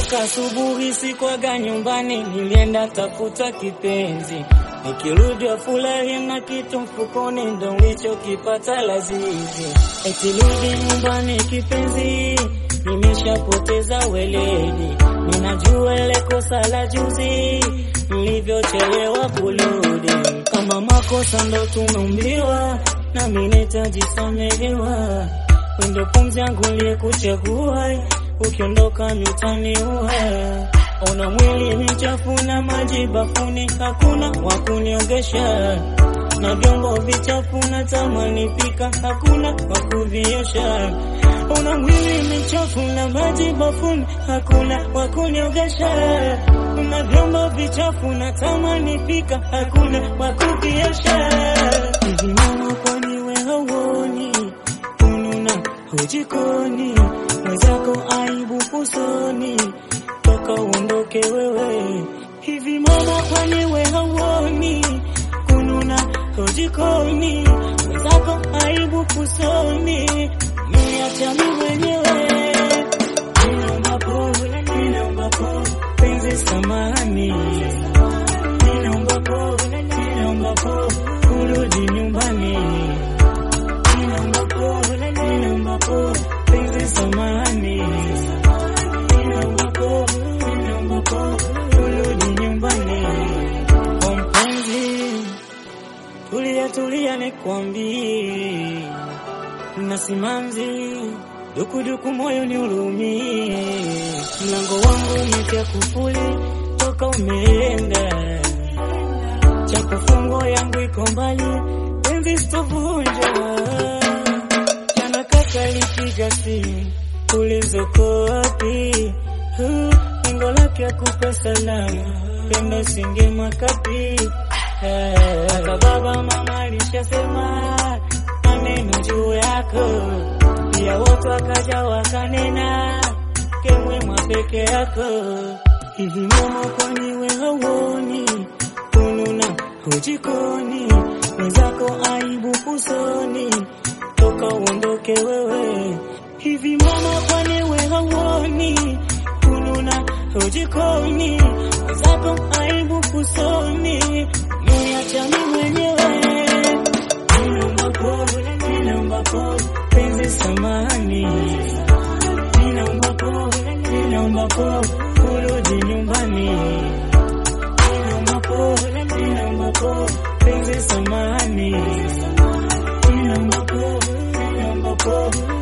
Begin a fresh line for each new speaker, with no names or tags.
Toka asubuhi sikwaga nyumbani, nilienda tafuta kipenzi. Nikirudi wafurahi na kitu mfukoni, ndo nilichokipata lazizi. Eti rudi nyumbani kipenzi, nimeshapoteza weledi. Ninajua ile kosa la juzi, nilivyochelewa kurudi. Kama makosa ndo tumeumbiwa, nami nitajisamehewa. Wendo pumzi yangu niliyekuchagua, ukiondoka mitaniua. Ona mwili michafu na maji bafuni, hakuna wa kuniogesha na vyombo vichafu na tamani pika, hakuna wa kuviosha. Ona mwili michafu na maji bafuni, hakuna wa kuniogesha na vyombo vichafu na tamani pika, hakuna wa kuviosha. Hivi mama, kwani we hauoni kununa hujikoni, mwenzako aibu usoni, toka uondoke wewe. Hivi mama, kwani we hauoni kununa hujikoni, mwenzako aibu usoni, niacha mimi mwenyewe. Ninaomba pole, ninaomba pole, penzi samani, ninaomba pole, ninaomba pole, urudi nyumbani. Ninaomba pole, ninaomba pole, penzi samani, ninaomba pole, ninaomba pole, urudi nyumbani. Kwa mpenzi, tulia tulia, nikwambie na simanzi dukuduku moyo ni ulumie, mlango wangu umepya kufuli toka umeenda, cha kufungwa yangu iko mbali, penzi sitovunja. Jana kaka alipiga simu, ulizoko wapi? Uh, Lengo lake akupe salama, pendo singe makapi Eh, hata baba mama alishasema maneno juu yako, pia wote wakaja wakanena kemwema peke yako. Hivi mama, kwani we hauoni kununa hujikoni, mwenzako aibu usoni, toka uondoke wewe. Hivi mama, kwani we hauoni kununa hujikoni, mwenzako aibu usoni, niacha mimi mwenyewe. Ninaomba pole, ninaomba pole, penzi samani, ninaomba pole, ninaomba pole, urudi nyumbani. Ninaomba pole, ninaomba pole, penzi samani, ninaomba pole, ninaomba pole